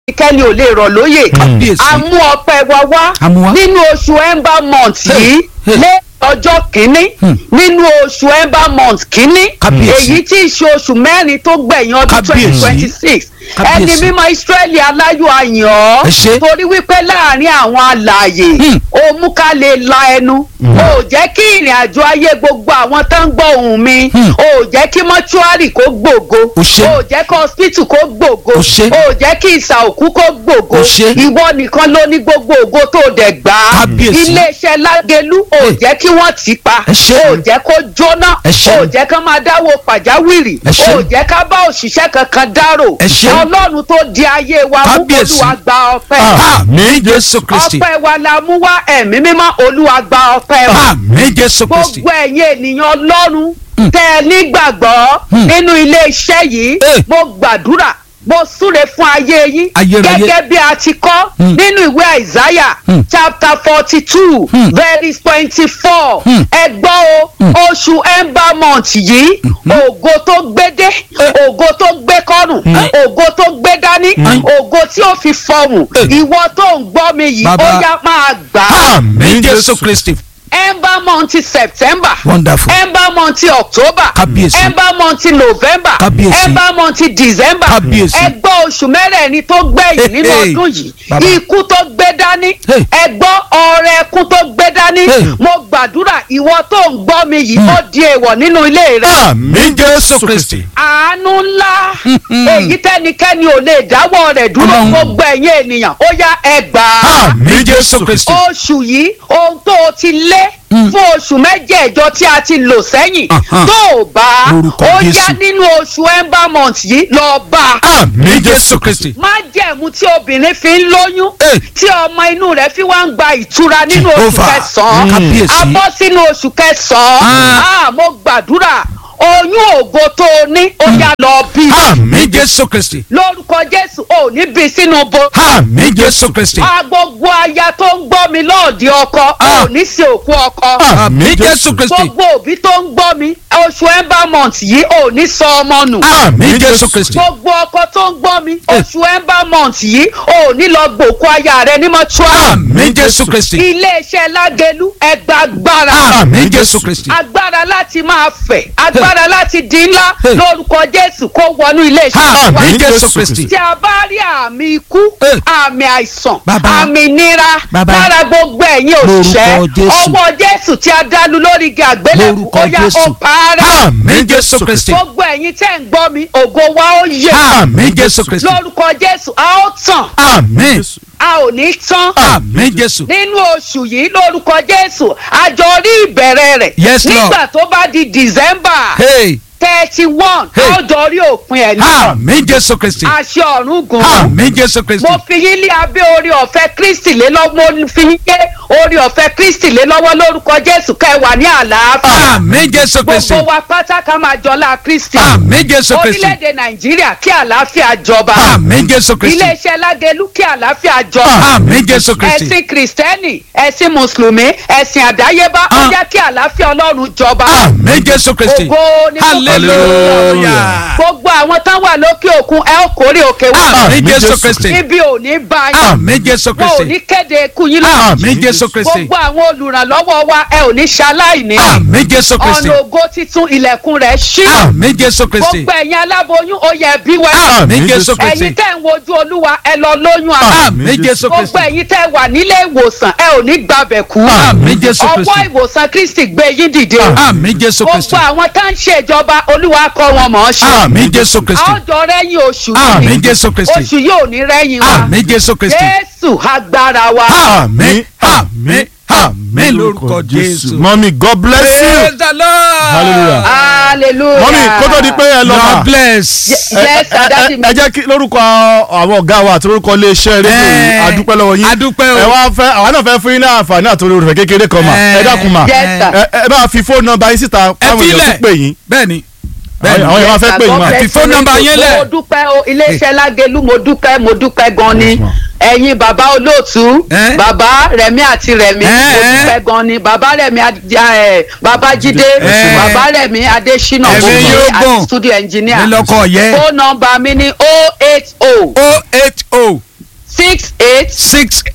kẹ́ni ò lè rọ̀ lóyè Kábíyèsí. a mú ọpẹ́ wa wá A mú wá. nínú oṣù ember month Hey, yìí hey. lé ọjọ́ kínní Hmm. nínú oṣù ember month kínní Kábíyèsí. èyí tí í ṣe oṣù mẹ́rin tó gbẹ̀yìn ọdún twenty Kábíyèsí. twenty six ẹni Kábíyèsí. mímọ́ Ísírẹ́lì aláyọ̀ àyàn Ẹ ṣé. torí wípé láàrin àwọn alààyè Hmm. ó mú ká lè la ẹnu ó jẹ́ kí ìrìn àjò ayé gbogbo àwọn tó ń gbọ́ ohùn mi Hmm. ó jẹ́ kí mọ́ṣúárì kó gbògo Ó ṣé. ó jẹ́ kí hospital kó gbògo Ó ṣé. ó jẹ́ kí ìsà òkú kó gbògo Ó ṣé. ìwọ nìkan ló ní gbogbo ògo tó dẹ̀ gbà á Kábíyèsí. iléeṣẹ́ lágẹ̀lú ò Hey. jẹ́ kí wọ́n tì í pa Ẹ ṣé. ò jẹ́ kó jóná Ẹ ṣé. ò jẹ́ ká máa dáwọ́ pàjáwìrì Ẹ ṣé. ò jẹ́ ká bá òṣìṣẹ́ kankan dárò Ẹ ṣé. ọlọ́run tó di ayé wa mú Kábíyèsí. olúwa gba ọpẹ́ àmín jésù kristi ọpẹ́ wa la mú wá ẹ̀mí mímọ́ olúwa gba ọpẹ́ wa àmín jésù kristi gbogbo ẹ̀yin ènìyàn ọlọ́run tẹ́ ẹ nígbàgbọ́ Hmm. nínú ilé iṣẹ́ yìí Eh. mo gbàdúrà mo súre fún ayé yín Ayérayé. gẹ́gẹ́ bí a ti kọ́ Hmm. nínú ìwé àìsáyà Hmm. chapter forty two Hmm. verse twenty four Hmm. ẹ gbọ́ o oṣù ember month yìí ògo tó gbédé ògo tó gbé kọ́rùn ògo tó gbé dání ògo tí ó fi fọhùn Eh. ìwọ tó ń gbọ́ mi yìí ó Bàbá. yá máa gbà á àmín jésù kristi ember month september wonderful ember month october Kábíyèsí. ember month november Kábíyèsí. ember month december Kábíyèsí. ẹgbọ́ oṣù mẹ́rẹ̀ẹ̀rin tó gbẹ̀yìn nínú Hey, hey. ọdún yìí Bàbá. ikú tó gbé dání Hey. ẹgbọ́ ọrẹ ẹkún tó gbé dání Hey. mo gbàdúrà ìwọ tó ń gbọ́ mi yìí ó di èèwọ̀ nínú ilé rẹ àmín jésù kristi àánú ńlá èyí tẹ́nikẹ́ni ò lè dáwọ́ rẹ̀ dúró Ọlọ́run. gbogbo ẹ̀yin ènìyàn ó yá ẹgbàá àmín jésù kristi oṣù yìí ohun tó o ti lé fún oṣù mẹ́jẹ̀ẹ̀jọ tí a ti lò sẹ́yìn Ahan. tó o bá Lórúkọ ó Jésù. yá nínú oṣù ember month yìí lọ bá a àmín jésù kristi májẹ̀mú tí obìnrin fi ń lóyún Eh. tí ọmọ inú rẹ̀ fi wá ń gba ìtura nínú oṣù Jehovah. kẹsàn-án Kábíyèsí. a bọ́ sínú oṣù kẹsàn-án Ah. Ah, mo gbàdúrà oyún ògo tó o ní ó yá lọ bí àmín jésù kristi lórúkọ Jésù ò ní bí sínú bo àmín jésù kristi a gbogbo aya tó ń gbọ́ mi lọ́ọ̀dì ọkọ Ah. ò ní sí òkú ọkọ àmín jésù kristi gbogbo òbí tó ń gbọ́ mi oṣù ember month yìí ò ní sọ ọmọ nù àmín jésù kristi gbogbo ọkọ tó ń gbọ́ mi oṣù ember month yìí ò ní lọ gbòkú aya rẹ ní mọ́túárì àmín jésù kristi iléeṣẹ́ lágẹ̀lú ẹgbà agbára àmín jésù kristi agbára láti máa fẹ̀ agbára láti di ńlá Hey. lórúkọ Jésù kó wọnú iléeṣẹ́ wa àmín jésù kristi tí a bá rí àmì ikú Eh. àmì àìsàn Bàbá. àmì nira Bàbá. lára gbogbo ẹ̀yin òṣìṣẹ́ Lórúkọ Jésù. ọwọ́ Jésù tí a dálu lórí igi àgbélébù Lórúkọ ó yá ó Jésù. parẹ́ àmín jésù kristi gbogbo ẹ̀yin tẹ́ ń gbọ́ mi ògo wa ó yẹ àmín jésù kristi lórúkọ Jésù a ó tàn àmín a ò ní tán àmín jésù nínú oṣù yìí lórúkọ Jésù àjọ rí ìbẹ̀rẹ̀ rẹ̀ Yes, Lord. nígbà tó bá di December hey thirty one Hey. àjọ rí òpin ẹ̀ náà àmín jésù kristi àṣẹ ọ̀run gùn àmín jésù kristi mo fi yín lé abẹ́ orí ọ̀fẹ́ kristi lé lọ́wọ́ mo fi yín lé orí ọ̀fẹ́ kristi lé lọ́wọ́ lórúkọ jésù kẹwàá ní àlàáfíà àmín jésù kristi gbogbo wa pátá ká máa jọlá kristi àmín jésù kristi orílẹ̀-èdè nàìjíríà kí àlàáfíà jọba àmín jésù kristi iléeṣẹ́ lágẹ̀lú kí àlàáfíà jọba àmín jésù kristi ẹ̀sìn kìrìsìtẹ́nì ẹ̀sìn mùsùlùmí ẹ̀sìn àdáyébá ó Ah. jẹ́ kí àlàáfíà ọlọ́run jọba àmín jésù kristi ògo ni fún hallelujah gbogbo àwọn tán wà lókè òkun ẹ ó kórè òkè wá àmín jésù kristi ibi ò ní bá yín àmín jésù wọn ò ní kristi kéde ikú yín lọ àmín jésù kristi gbogbo àwọn olùrànlọ́wọ́ wa ẹ ò ní ṣaláìní àmín jésù kristi ọ̀nà ògo titun ilẹ̀kùn rẹ̀ ṣí àmín jésù kristi gbogbo ẹ̀yin aláboyún ó yẹ bí wá àmín jésù kristi ẹ̀yin tẹ́ ń wojú olúwa ẹ lọ lóyún àmín àmín jésù gbogbo kristi ẹ̀yin tẹ́ wà nílé ìwòsàn ẹ ò ní gbàbẹ̀ kú àmín jésù ọwọ́ kristi ìwòsàn kristi gbé yín dìde àmín jésù kristi gbogbo àwọn tá ń ṣèjọba olúwa kọ́ wọn mọ̀ ọ́ ṣe àmín jésù kristi àwùjọ rẹ́yìn oṣù yìí àmín jésù kristi oṣù yóò ní rẹ́yìn wa àmín jésù kristi jésù agbára wa àmín àmín àmín lórúkọ jésù. mọ́mí god bless you praise the lord hallelujah hallelujah mọ́mí kó tó di pé ẹ lọ god mà bless. Ye- yes ẹ- adadi ẹ mi ẹ jẹ́ kí lórúkọ àwọn ọ̀gá wa àti lórúkọ iléeṣẹ́ rédíò yìí Eh, adúpẹ́ lọ́wọ́ yín adúpẹ́ o. ẹ wá fẹ́ àwa náà fẹ́ fún yín ní àǹfààní àti orí òrùfẹ́ kékeré kan mà Eh, ẹ dákun mà Yes, sir. ẹ ẹ bá fi fóònù nọ́mbà yín síta ẹ káwọn èèyàn filẹ̀ tún pè yín bẹ́ẹ̀ni àwọn àwọn èèyàn wá fẹ́ pè yín mà. God Fi bless phone you. number yẹn lẹ̀. mo dúpẹ́ o iléeṣẹ́ lágẹ̀lú mo dúpẹ́ mo dúpẹ́ gan ni ẹ̀yin bàbá olóòtú Eh? bàbá rẹ̀mí àti rẹ̀mí Eh, mo eh. dúpẹ́ gan ni bàbá rẹ̀mí Ad- eh, babájídé Eh. bàbá rẹ̀mí adésínà Ẹ̀mí mo yóò kí gùn. àti studio engineer nílọkọ yẹ phone number mi ni oh eight oh o eight o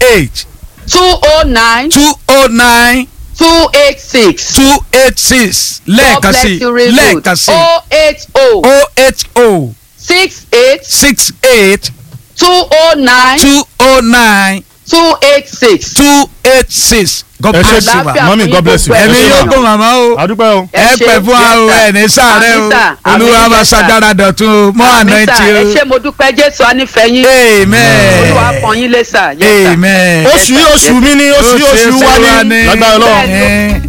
eight two oh nine two oh nine two eight six. two eight six lẹ́ẹ̀kan sí lẹ́ẹ̀kan sí oh eight oh oh eight oh six eight six eight two oh nine two oh nine two eight six. two eight six. God ẹ ṣe bless you ma. Àlàáfíà mọ́mí fún god bless you. gbogbo ẹ̀mí Ẹ ṣé yóò ma. gùn màmá o àdúpẹ́ o. Ẹ ẹ ṣé, pẹ́ fún wa o yes, sir. ẹ̀ ní sàárẹ̀ Àmín, sir. o olúwa Àmín, máa yes, sir. ṣàdára dọ̀tun o mọ́ àná Àmín, ẹ̀ tí sir. ẹ o. ṣé mo dúpẹ́ jésù anífẹ̀yìn. amen olúwa pọ́n yín lé sà. Yes, sir. amen. oṣù yìí oṣù mi ni oṣù yìí oṣù wa ni lágbára Bẹ́ẹ̀ Ọlọ́run. ni. Eh,